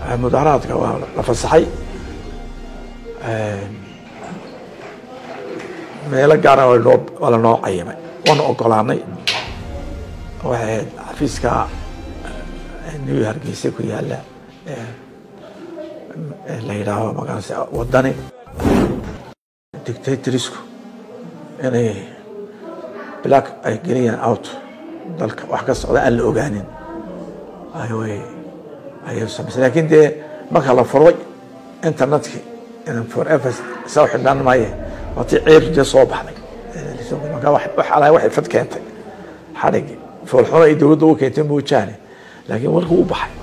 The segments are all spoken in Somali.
mudaharaadka waa la fasaxay meelo gaara waa lanoo cayimay waana ogolaanay waxay ahayd xafiiska new hargeysa ku yaala la yidhaaho magaranaysa wadani dictatorsku inay black ay geliyaan out dalka wax ka socda aan la ogaanin ayay ayay samaysay laakiin dee marka la furay internetkii forever soo xidhnaan maaye waatii ceebti dee soo baxday marka wax alaa waxay fad keentay xadhigi foolxumo ay dowladda u keentay moojaane laakiin warkuu u baxay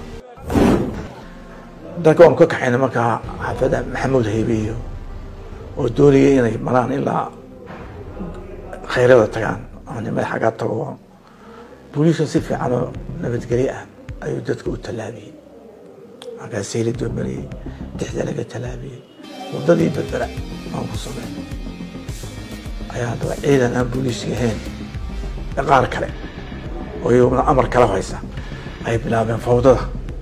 dalka waanu ka kaxaynay markaa xaafada maxamuud haybiyo oo doonaya inay maraan ilaa khayrada tagaan ama nimada xaggaa tago booliiska si fiican oo nabadgelyo ah ayuu dadka u tallaabiyey markaa sayladoo mariyey dixda laga tallaabiyey waddadii berbera aan ku sameyn ayaa haddaba ciidan aan booliiska ahayn qaar kale oo iyaguna amar kala haysa ay bilaabeen fawdada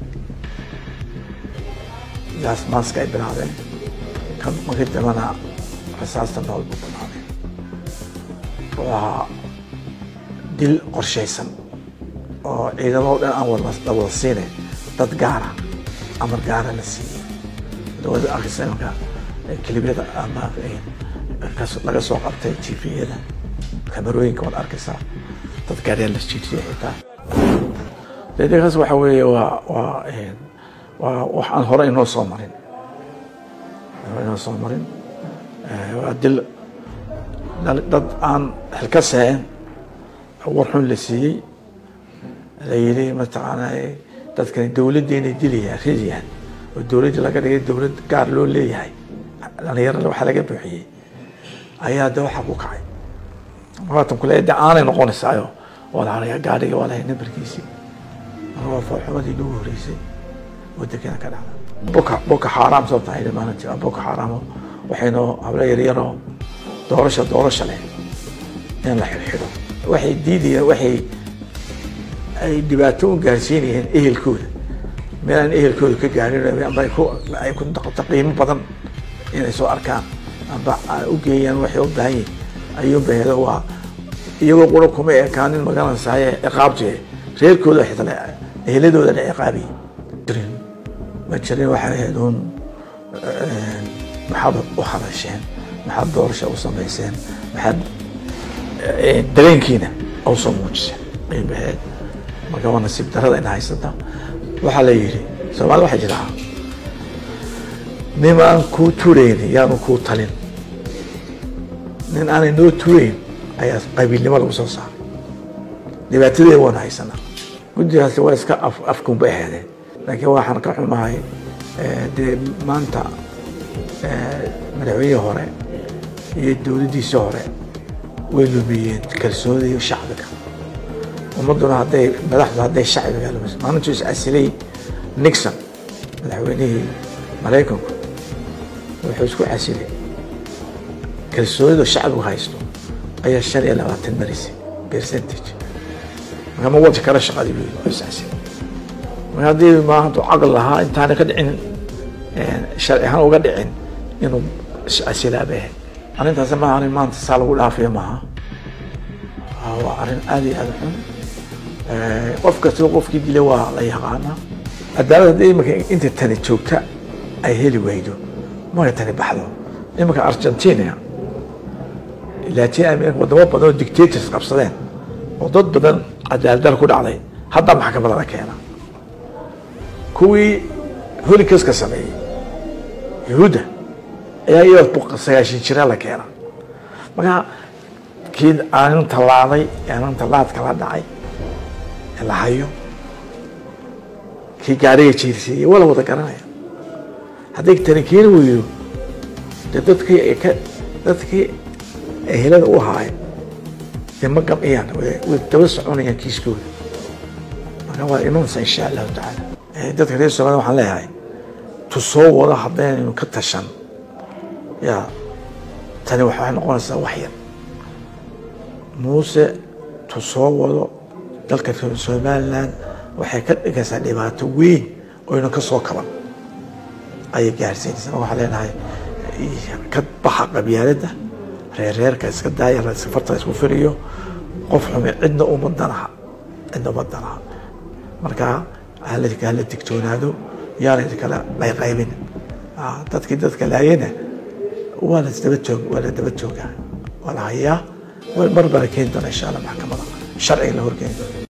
gaas maaska ay bilaabeen kan markii dambana rasaasta nool buu bilaabeen wuxuu ahaa dil qorshaysan oo ciidamado dhan aan la wada siine dad gaara amar gaara la siiyey dowladda arkaysa imanka kilibyada ama laga soo qabtay tviyada kamarooyinka waad arkaysaa dad gaaryaa la jiijiyay xitaa deedekaas waxa weeye waa waa waa wax aan hore inoo soo marin inoo soo marin waa dil dad aan xilka seen war xun la siiyey la yidhi mataqaana dadkani dowladdeena dilayaan ridayaan oo dowladda laga dhigay dowlad gaar loo leeyahay dhalinyarada waxa laga buuxiyey ayaa de waxa ku kacay maatan kule de aanay noqonaysaayo waa la harayaa gaadhiga waa lahay nambarkiisii marka waa foolxumadii lagu horeysay oo dekena ka dhacda boka boka xaaraam sababta ayidhi maalintii waa boka xaaraamo waxaynoo hablo yaryaroo doorasha doorasha leh in la xidhxidho waxay diidayeen waxay ay dhibaato u gaarsiinayeen ehelkooda meel aan ehelkooda ka gaarin amba ay ku noqoto qiimo badan inay soo arkaan amba u geeyaan waxay u baahan yihin ayuu bahedo waa iyagoo qura kuma ekaanin magaranaysaye ciqaabti reerkooda xitale eheladooda la ciqaabiye jirin ma jirin waxay ahayd uun maxaad u hadasheen maxaad doorasha u samayseen maxaad dareenkiina u soo muujiseen ay baheed marka waa nasiib darada ina haysata waxaa la yidhi soomaalida waxay jiraa nin aan kuu turayn yaanu kuu talin nin aanay noo turayn ayaa qabiilnimo lagu soo saaray dhibaatadeeda waanu haysanaa guddigaasi waa iska afkun bay aheedeen laakiin waxaan ka xumahay dee maanta madaxweynihii hore iyo dowladdiisii hore way lumiyeen kalsoonida shacbiga ummadduna hadday madaxdu hadday shacbiga lumis maalintuu is casilay nixon madaxweynihii maraykanku wuxuu isku casilay kalsoonida shacbigu haysto ayaa shan iyo labaatan marisay percentage marka ma wadi kara shaqadii wey waa is casilay marka haddii ma hadduu caqli lahaa intaana ka dhicin sharci ahaan uga dhicin inuu is-casilaa bay ahayd arrintaasi maaha arrin maanta saa lagu dhaafiyo maaha waa arrin aada iyo aada xun qof kastaba qofkii dilay waa la yaqaanaa cadaalad haddii iminka inta tani joogta ay heli waydo marka tani baxdo iminka argentina latin america wadamo badan oo dictators qabsadeen oo dad badan cadaaladal ku dhacday hadda maxkamada la keena kuwii holikaska sameeyey yahuudda ayaa iyadoo sagaashan jira la keena marka kii aanin tallaaday aanin tallaadka la dhacay ee la hayo kii gaariga jiirsiiyey waa la wada garanaya hadday tani keeni weydo dee dadkii ay ka dadkii ehelada u haay dee ma gamciyaan way daba soconayaan kiiskooda marka waa imanaysa insha allahu tacaala dadka reer soomaalida waxaan leeyahay tu soo wado haddaynu ka tashan ya tani waxay noqonaysaa wax yar muuse tu soo wado dalka somaliland waxay ka dhigaysaa dhibaato weyn oyna ka soo kaban ayay gaarsiinaysaa waxaa leenahay ka baxa qabyaaladda reerreerka iska daaya safarta isku firiyo qof xume cidna uma danaha cidna uma danaha marka hala hala digtoonaado yaana kala qayqaybin dadkii dadka laayena waa la daba joog waa la daba joogaa waa la hayaa mar baa la keeni doona insha allah maxkamada sharciga la horkeeni doona